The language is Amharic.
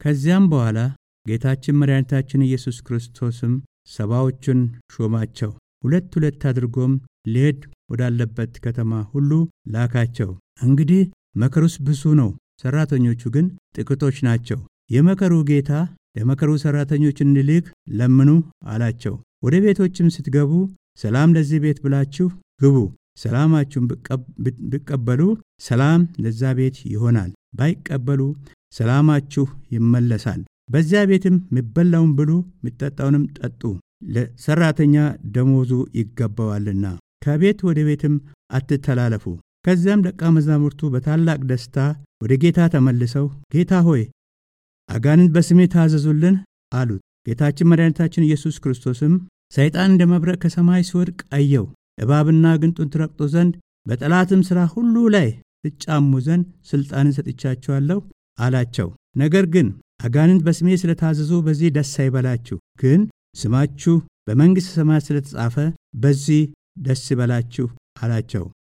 ከዚያም በኋላ ጌታችን መድኃኒታችን ኢየሱስ ክርስቶስም ሰባዎቹን ሾማቸው። ሁለት ሁለት አድርጎም ሊሄድ ወዳለበት ከተማ ሁሉ ላካቸው። እንግዲህ መከሩስ ብዙ ነው፣ ሠራተኞቹ ግን ጥቂቶች ናቸው። የመከሩ ጌታ ለመከሩ ሠራተኞች እንዲልክ ለምኑ አላቸው። ወደ ቤቶችም ስትገቡ ሰላም ለዚህ ቤት ብላችሁ ግቡ። ሰላማችሁን ቢቀበሉ ሰላም ለዛ ቤት ይሆናል፣ ባይቀበሉ ሰላማችሁ ይመለሳል። በዚያ ቤትም የሚበላውን ብሉ፣ የሚጠጣውንም ጠጡ፣ ለሠራተኛ ደሞዙ ይገባዋልና። ከቤት ወደ ቤትም አትተላለፉ። ከዚያም ደቀ መዛሙርቱ በታላቅ ደስታ ወደ ጌታ ተመልሰው ጌታ ሆይ አጋንንት በስሜ ታዘዙልን አሉት። ጌታችን መድኃኒታችን ኢየሱስ ክርስቶስም ሰይጣን እንደ መብረቅ ከሰማይ ሲወድቅ አየው። እባብና ግንጡን ትረግጡ ዘንድ በጠላትም ሥራ ሁሉ ላይ ትጫሙ ዘንድ ሥልጣንን ሰጥቻችኋለሁ አላቸው። ነገር ግን አጋንንት በስሜ ስለታዘዙ በዚህ ደስ አይበላችሁ፣ ግን ስማችሁ በመንግሥተ ሰማያት ስለተጻፈ በዚህ ደስ ይበላችሁ አላቸው።